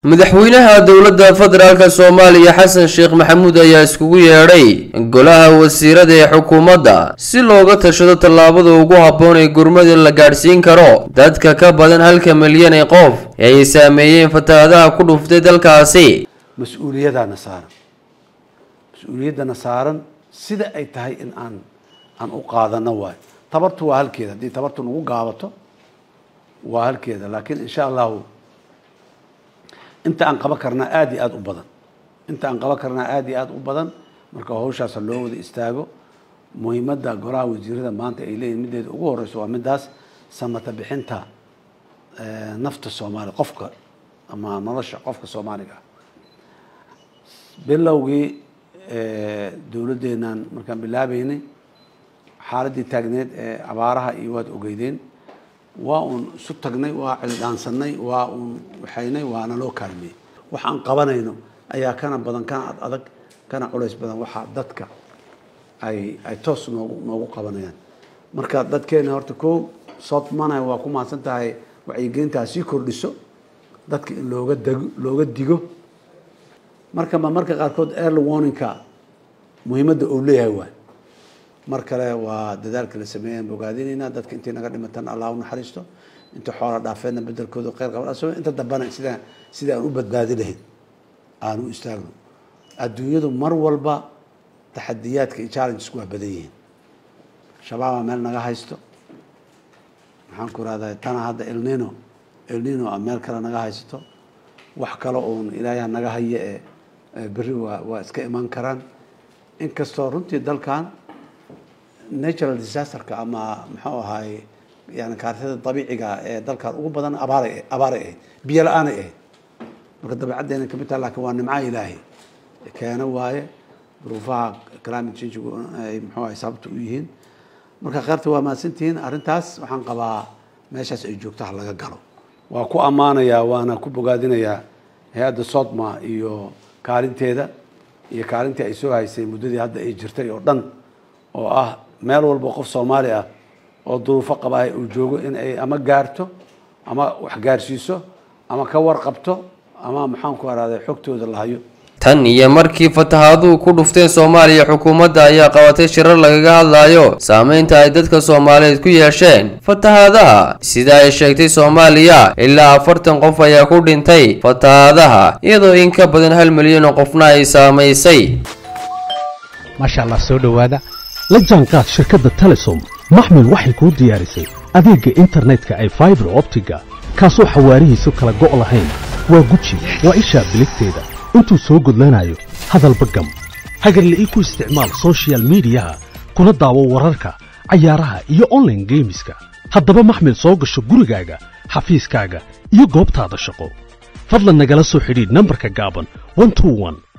madaxweynaha dowladda federaalk soomaaliya xasan sheekh maxamuud ayaa iskugu yeedhay golaha wasiirada ee xukuumadda si looga tashado tallaabada ugu habboon ee gurmada la gaadhsiin karo dadka ka badan halka milyan ee qof ee ay saameeyeen fatahaadaha ku dhuftay dalkaasi mas-uuliyadaana saaran mas-uuliyaddana saaran sida ay tahay in aan aan u qaadano waayo tabartu waa halkeeda haddii tabartu nagu gaabato waa halkeeda laakiin insha allahu inta aan qaban karnaa aada iyo aada u badan inta aan qaban karnaa aada iyo aada u badan marka hawshaasa loo wada istaago muhiimadda golaha wasiirada maanta ay leeyihin middeeda ugu horeyso waa middaas samata bixinta nafta soomaaliya qofka ama nolosha qofka soomaaliga ah bilowgii dowladdeenaan markaan bilaabeynay xaaladdii taagneed ee abaaraha iyo waad ogeydeen waa uun isu tagnay waa cildhaansanay waa uun waxaynay waana loo kaalmeeyey wax aan qabanayno ayaa kana badan kana ad adag kana culays badan waxaa dadka ay ay toos noogu noogu qabanayaan marka dadkeena horta ko sootmana waa ku mahadsan tahay wacyigelintaa sii kordhiso dadka in looga dago looga digo marka ma marka qaarkood early warningka muhiimadda uu leeyahay waay mar kale waa dadaalka la sameeyaan bogaadinaynaa dadka intii naga dhimatan allah u naxariisto inta xoola dhaafeedna bedelkooda kheyr qaban inta dambana sida sida aan u badbaadi lahayn aan u istaagno adduunyadu mar walba taxadiyaadka iyo challengesku waa badan yihiin shabaabaa meel naga haysto maxaan ku rahdaa tana hadda elnino elnino a meel kale naga haysato wax kale uun ilaahay naga haye ee berri waa waa iska iman karaan inkastoo runtii dalkan natural disasterka ama muxuu ahaay yani kaartada dabiiciga ee dalkan ugu badan abaaray abaaray ahayd biyo la-aanay ahayd marka dabeecaddeena kamid taha lakin waa nimca ilaahay keena waaye duruufaha climate changegu ay muxuu ahay sababta u yihiin marka kheyrta waa mahadsantihiin arrintaas waxaan qabaa meeshaas ay joogto ha laga galo waa ku ammaanayaa waana ku bogaadinayaa hay-adda sodma iyo kaalinteeda iyo kaalintii ay soo haysay muddadii hadda ay jirtay oo dhan oo ah meel walba qof soomaali ah oo duruufo qabaahay uu joogo in ay ama gaarto ama wax gaarsiiso ama ka warqabto ama maxaan ku araaday xogtooda la hayo tan iyo markii fatahaaduhu ku dhufteen soomaaliya xukuumadda ayaa qabatay shirar lagaga hadlayo saameynta ay dadka soomaaliyeed ku yeesheen fatahaadaha sida ay sheegtay soomaaliya ilaa afartan qof ayaa ku dhintay fatahaadaha iyadoo in ka badan hal milyan oo qofna ay saamaysay maasha allah soo dhowaada la jaanqaad shirkadda telesom maxmil waxay kuu diyaarisay adeegga internetka ay faibar optiga kaasoo xawaarihiisu kala go' lahayn waa guji waa ishaa biligteeda intuu soo gudlanayo hadalba gam hagarla ii ku isticmaal sochial midiyaha kuna daawo wararka cayaaraha iyo onlaine geemiska haddaba maxmil soo gasho gurigaaga xafiiskaaga iyo goobtaada shaqo fadlan nagala soo xidhiidh nambarka gaaban